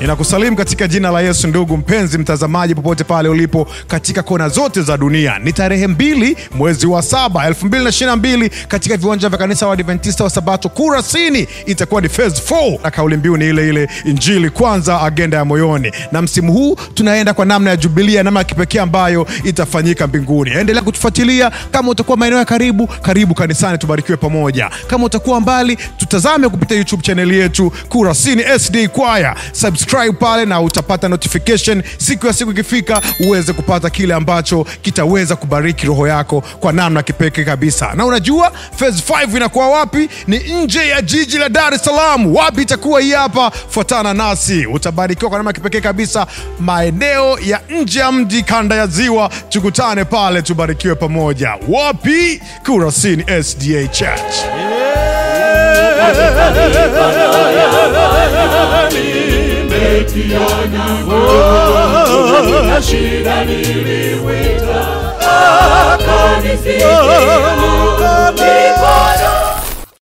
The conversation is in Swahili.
Ninakusalimu katika jina la Yesu, ndugu mpenzi mtazamaji, popote pale ulipo katika kona zote za dunia. Ni tarehe mbili mwezi wa saba 2022 katika viwanja vya kanisa wa Adventista wa Sabato Kurasini, itakuwa ni phase 4 na kauli mbiu ni ile ile, injili kwanza, agenda ya moyoni. Na msimu huu tunaenda kwa namna ya jubilia, namna ya kipekee ambayo itafanyika mbinguni. Endelea kutufuatilia. Kama utakuwa maeneo ya karibu, karibu kanisani, tubarikiwe pamoja. Kama utakuwa mbali, tutazame kupitia YouTube channel yetu Kurasini SD Choir. Subscribe pale na utapata notification siku ya siku ikifika, uweze kupata kile ambacho kitaweza kubariki roho yako kwa namna kipekee kabisa. Na unajua phase 5 inakuwa wapi? Ni nje ya jiji la Dar es Salaam. Wapi itakuwa? Hii hapa, fuatana nasi, utabarikiwa kwa namna kipekee kabisa, maeneo ya nje ya mji, kanda ya Ziwa. Tukutane pale, tubarikiwe pamoja. Wapi? Kurasini SDA Church. na shida niliwita akanisikia